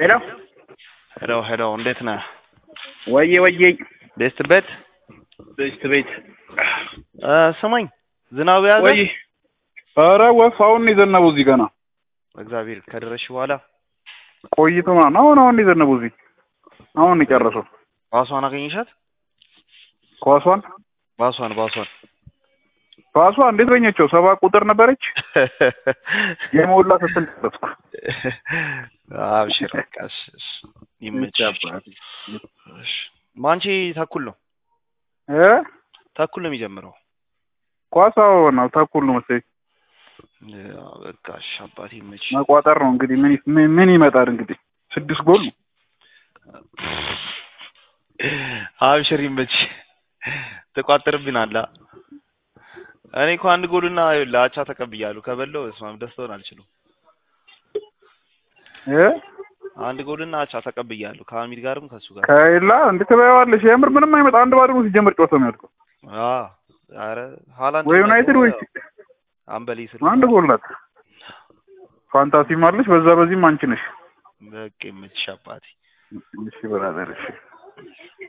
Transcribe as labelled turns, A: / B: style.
A: ሄሎ
B: ሄሎ ሄሎ፣ እንዴት ነህ?
A: ወዬ ወዬ
B: ቤስት ቤት
A: ቤት ቤት
B: እ ስማኝ ዝናቡ ያዘ
A: ወይ ኧረ ወፍ አሁን ነው የዘነበው እዚህ ገና
B: እግዚአብሔር ከደረስሽ በኋላ
A: ቆይቶ ምናምን አሁን አሁን ነው የዘነበው እዚህ አሁን ነው የጨረሰው
B: ባሷን አገኘሻት?
A: ኳሷን
B: ባሷን ባሷን
A: ኳሷ እንዴት በኘቸው ሰባ ቁጥር ነበረች የሞላ ስትል ደረስኩ
B: አብሽር በቃ እሺ፣ እሺ፣ ይመችሽ። እሺ፣ ማንቺ ተኩል ነው
A: እ
B: ተኩል ነው የሚጀምረው።
A: ኳሷ ነው ተኩል ነው መሰለኝ
B: ያ በቃ እሺ፣ አባቴ ይመችሽ።
A: መቋጠር ነው እንግዲህ ምን ምን- ምን ይመጣል እንግዲህ ስድስት ጎል ነው
B: አብሽር ይመችሽ። ተቋጥርብናል። እኔ እኮ አንድ ጎልና ለአቻ ተቀብያለሁ። ከበለው እስማም ደስታውን አልችልም።
A: እ
B: አንድ ጎልና አቻ ተቀብያለሁ ከአሚድ ጋርም ከሱ ጋር
A: ከሌላ እንዴት ትበያዋለሽ? የምር ምንም አይመጣ አንድ ባዶ ነው ሲጀምር ጨዋታው የሚያልቀው
B: አ አረ ሃላንድ
A: ወይ ዩናይትድ ወይ
B: አምበሊ ስል
A: አንድ ጎል ናት። ፋንታሲም አለሽ በዛ በዚህም አንቺ ነሽ።
B: በቃ ይመችሽ አባቴ።
A: እሺ ብራዘር እሺ